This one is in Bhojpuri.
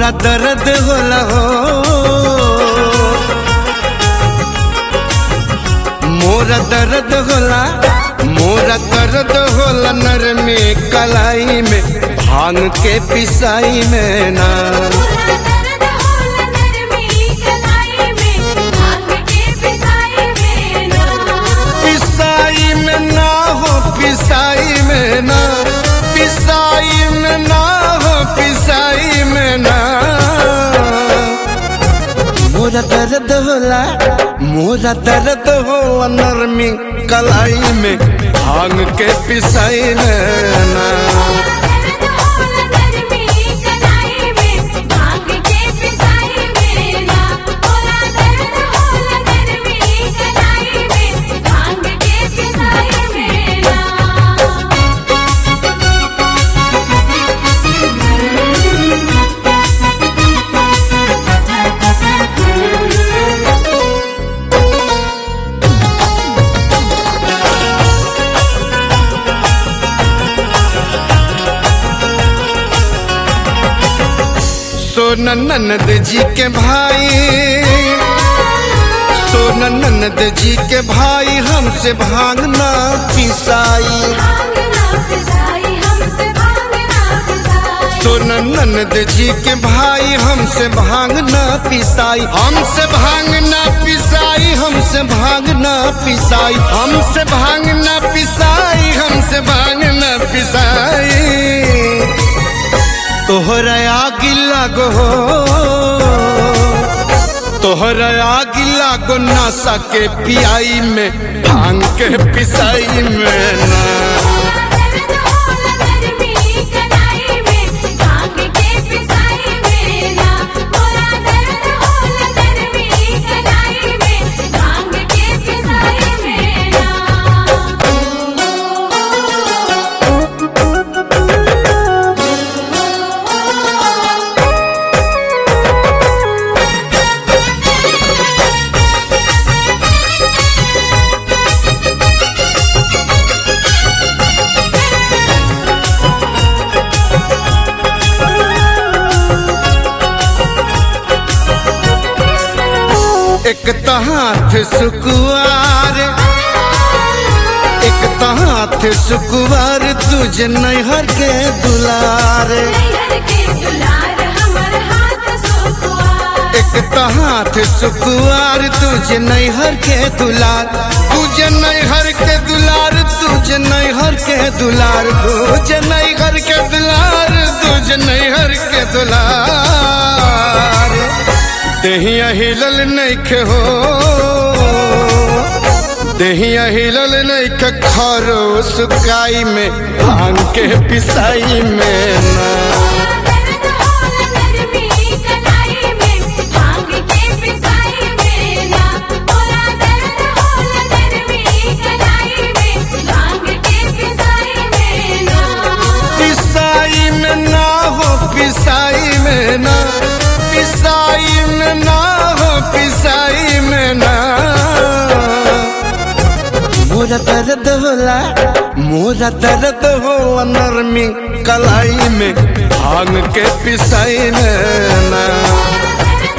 मोरा दर्द होला हो मोरा दर्द होला मोरा दर्द होला नर में कलाई में भांग के पिसाई में ना पूरा दर्द होला नरमी कलाई में भांग के पिसाई में ना पिसाई में ना हो पिसाई में ना पिसाई में ना हो पिसाई में ना मोरा दर्द होला मोरा दर्द हो नरमी कलाई में भांग के पिसाई में ना दर्द होला नरमी कलाई में भांग के पिसाई में ना पूरा दर्द होला नरमी कलाई में भांग के पिसाई में ना सोन ननद जी के भाई सोन ननद जी के भाई हमसे भांगना पिसाई भांगना पिसाई हमसे भांगना पिसाई सोन ननद जी के भाई हमसे भांगना पिसाई हमसे भांगना पिसाई हमसे भांगना पिसाई हमसे भांगना पिसाई हमसे भांगना पिसाई तोहरा आग लगो तोहरा आग लागो नशा के पियाई में भांग के पिसाई में ना दर्द होला नरमी कलाई में भांग के पिसाई में ना पूरा दर्द होला नरमी कलाई में भांग के पिसाई में ना एक तो हाथ सुकुआर एक तो हाथ सुकुआर तुझे नैहर के दुलार नैहर के दुलार हमर हाथ सुकुआर एक तो हाथ सुकुआर तुझे नैहर के दुलार तुझे नैहर के दुलार तुझे नैहर के दुलार तुझे नैहर के दुलार तुझे नैहर के दुलार देहिया हिलल नैखे हो देहिया हिलल नैखे खरो सुकाई में भांग के पिसाई में ना दर्द होला नरमी कलाई में भांग के पिसाई में ना पूरा दर्द होला नरमी कलाई में भांग के पिसाई में ना पिसाई में ना हो पिसाई में ना पिसाई में ना हो पिसाई में ना मोरा दर्द होला मोरा दर्द हो नरमी कलाई में भांग के पिसाई में ना दर्द